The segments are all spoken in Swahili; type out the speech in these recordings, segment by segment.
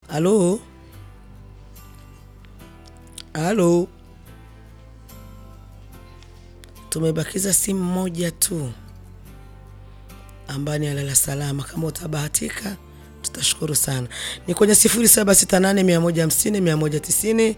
Halo, halo, tumebakiza simu moja tu ambaye ni alala salama. Kama utabahatika tutashukuru sana. Ni kwenye 0768 150 190,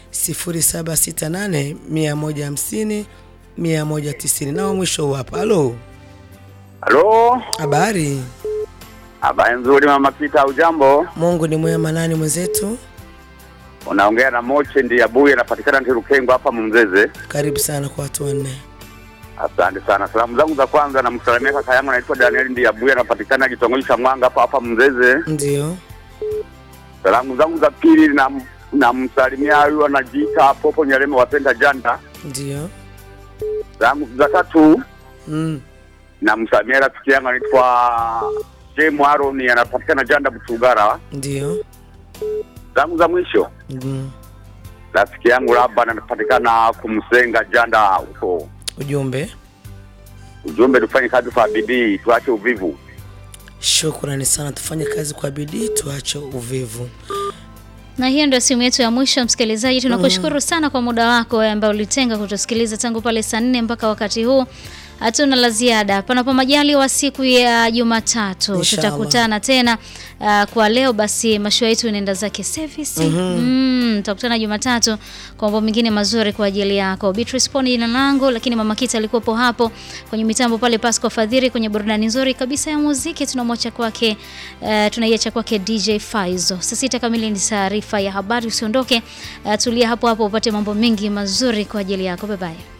0768 150 190. Nao mwisho huu hapa. Halo, Halo, habari? habari nzuri mama Pita, ujambo? Mungu ni mwema. Nani mwenzetu? Unaongea na Moche ndi Abuye, anapatikana Ntirukengo hapa Mumzeze. Karibu sana kwa watu wanne. Asante sana. Salamu zangu za kwanza namsalimia kaka yangu anaitwa Daniel ndi Abuye, anapatikana kitongoji cha Mwanga hapa hapa Mzeze. Ndio, Salamu zangu za pili nam namsalimia huyu anajiita Popo Nyaleme wapenda janda. ndio. Salamu za tatu Mm. namsalimia rafiki yangu anaitwa Jemu Aroni, anapatikana janda Butugara. Ndio. Salamu za mwisho Mm. rafiki yangu Laban anapatikana kumsenga janda huko Ujumbe, Ujumbe, tufanye kazi kwa bidii, tuache uvivu. shukrani sana. Tufanye kazi kwa bidii, tuache uvivu. Na hiyo ndio simu yetu ya mwisho msikilizaji. Tunakushukuru sana kwa muda wako wewe ambao ulitenga kutusikiliza tangu pale saa nne mpaka wakati huu. Hatuna la ziada. Panapo majaliwa siku ya Jumatatu Inshallah. tutakutana tena. Uh, kwa leo basi mashua yetu inaenda zake service. Mm, tutakutana Jumatatu kwa mambo mengine mazuri kwa ajili yako. Beatrice Poni jina langu, lakini Mama Kita alikuwepo hapo kwenye mitambo pale Pasco Fadhiri kwenye burudani nzuri kabisa ya muziki tunamwacha kwake uh, tunaiacha kwake DJ Faizo. Saa sita kamili ni taarifa ya habari, usiondoke. Uh, tulia hapo hapo upate mambo mengi mazuri kwa ajili yako. Bye bye.